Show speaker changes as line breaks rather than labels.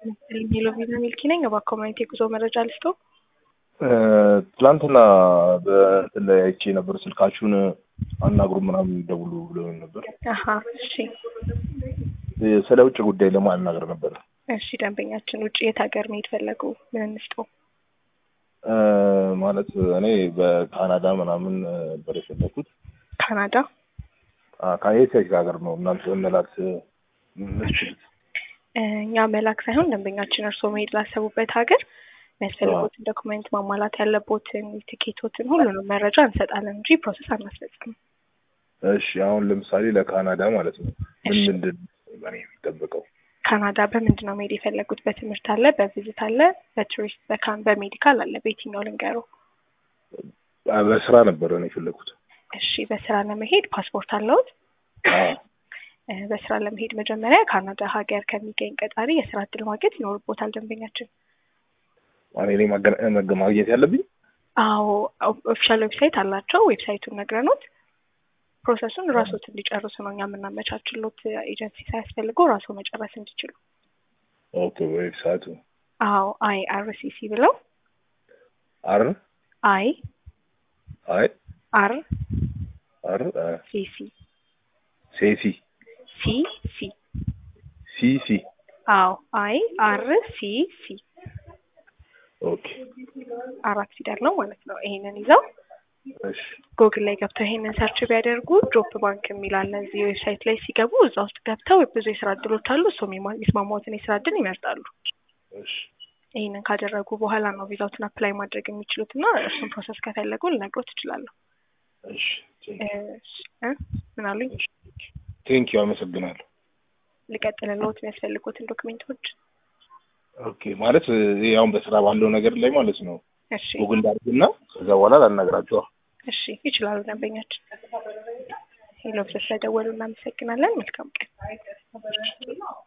ሄሎ ቪዛ ሚልኪ ነኝ። በኮሚኒቲ የጉዞ መረጃ ልስጦ።
ትላንትና በእንትን ላይ አይቼ ነበር ስልካችሁን አናግሩ ምናምን ደውሉ ብሎ ነበር።
አሀ እሺ
ስለ ውጭ ጉዳይ ለማናገር ነበር።
እሺ ደንበኛችን ውጭ የት ሀገር መሄድ ፈለጉ? ምን እንስጦ?
ማለት እኔ በካናዳ ምናምን ነበር የፈለኩት።
ካናዳ
ከየት የት ሀገር ነው እናንተ መላክ ምችሉት?
እኛ መላክ ሳይሆን ደንበኛችን እርስዎ መሄድ ላሰቡበት ሀገር የሚያስፈልጉትን ዶክመንት ማሟላት ያለቦትን ቲኬቶትን ሁሉንም መረጃ እንሰጣለን እንጂ ፕሮሰስ አናስፈጽምም።
እሺ አሁን ለምሳሌ ለካናዳ ማለት ነው ምን ምንድን ነው የሚጠበቀው?
ካናዳ በምንድን ነው መሄድ የፈለጉት? በትምህርት አለ፣ በቪዚት አለ፣ በቱሪስት በካን በሜዲካል አለ። በየትኛው ልንገረው?
በስራ ነበር ነው የፈለኩት።
እሺ በስራ ለመሄድ ፓስፖርት አለውት? በስራ ለመሄድ መጀመሪያ ካናዳ ሀገር ከሚገኝ ቀጣሪ የስራ እድል ማግኘት ይኖርቦታል ደንበኛችን።
እኔ ማግኘት ያለብኝ?
አዎ ኦፊሻል ዌብሳይት አላቸው። ዌብሳይቱን ነግረኖት ፕሮሰሱን ራሶት እንዲጨርሱ ነው እኛ የምናመቻችሎት። ኤጀንሲ ሳያስፈልገው ራሱ መጨረስ እንዲችሉ።
ኦኬ ዌብሳይቱ?
አዎ አይ አር ሲ ሲ ብለው
አር
አይ
አይ
አር
አር
ሲ ሲ
ሴሲ
ሲ ሲ
ሲ ሲ
አዎ አይ አር ሲ ሲ
ኦኬ
አራት ፊደል ነው ማለት ነው። ይሄንን ይዘው
እሺ
ጉግል ላይ ገብተው ይሄንን ሰርች ቢያደርጉ ጆፕ ባንክ የሚል አለ። እዚህ ዌብሳይት ላይ ሲገቡ እዛ ውስጥ ገብተው ብዙ የስራ እድሎች አሉ። እሱ የሚስማማዎትን የስራ እድል ይመርጣሉ።
እሺ
ይህንን ካደረጉ በኋላ ነው ቪዛውትን አፕላይ ማድረግ የሚችሉት እና እርሱን ፕሮሰስ ከፈለጉ ልነግሮት እችላለሁ።
እሺ
ምን አሉኝ?
ቴንክ ዩ አመሰግናለሁ።
ልቀጥልልዎት የሚያስፈልጉትን ዶክሜንቶች?
ኦኬ ማለት ይሄ አሁን በስራ ባለው ነገር ላይ ማለት ነው
እሺ
ጉግል ዳርግና ከዛ በኋላ ላናግራቸዋ።
እሺ ይችላሉ ደንበኛችን። ሄሎ ብዘ ስለደወሉ እናመሰግናለን። መልካም ቀን።